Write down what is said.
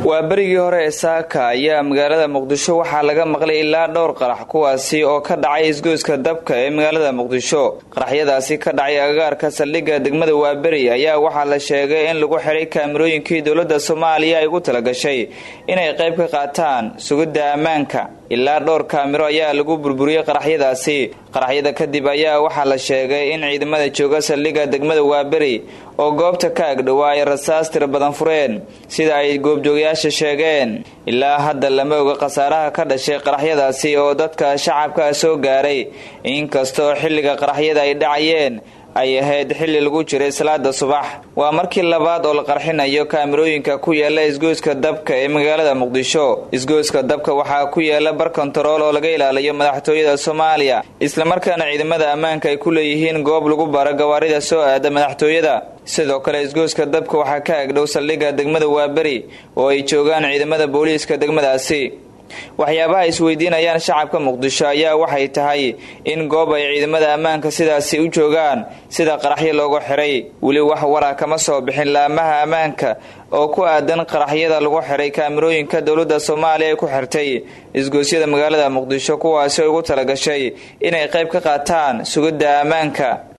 waa berigii hore ee saaka ayaa magaalada muqdisho waxaa laga maqlay ilaa dhowr qarax kuwaasi oo ka dhacay isgoyska dabka ee magaalada muqdisho qaraxyadaasi ka dhacay agagaarka saldhigga degmada waaberi ayaa waxaa la sheegay in lagu xiray kaamirooyinkii dowladda soomaaliya ay ugu talagashay inay qayb ka qaataan sugidda ammaanka ilaa dhowr kaamiro ayaa lagu burburiyey qaraxyadaasi qaraxyada kadib ayaa waxaa la sheegay in ciidamada jooga saldhigga degmada waaberi oo goobta ka agdhowaa ay rasaas tira badan fureen sida ay goobjoogayaasha sheegeen ilaa hadda lama oga khasaaraha ka dhashay qaraxyadaasi oo dadka shacabka soo gaaray inkastoo xilliga qaraxyada ay dhacayeen ay ahayd xilli lagu jiray salaada subax waa markii labaad oo la qarxinayo kaamirooyinka ku yaala isgoyska dabka ee magaalada muqdisho isgoyska dabka waxaa ku yaala bar kontarool oo laga ilaaliyo madaxtooyada soomaaliya islamarkaana ciidamada ammaanka ay ku leeyihiin goob lagu baro gawaarida soo aada madaxtooyada sidoo kale isgoyska dabka waxaa ka agdhow saldhigga degmada waaberi oo ay joogaan ciidamada booliiska degmadaasi waxyaabaha isweydiinayaan shacabka muqdisho ayaa waxay tahay in goob ay ciidamada ammaanka sidaasi u joogaan sida qaraxyo loogu xiray weli wax wara kama soo bixin laamaha ammaanka oo ku aadan qaraxyada lagu xiray kaamirooyinka dowladda soomaaliya ay ku xirtay isgoosyada magaalada muqdisho kuwaasi ugu talagashay inay qayb ka qaataan sugidda ammaanka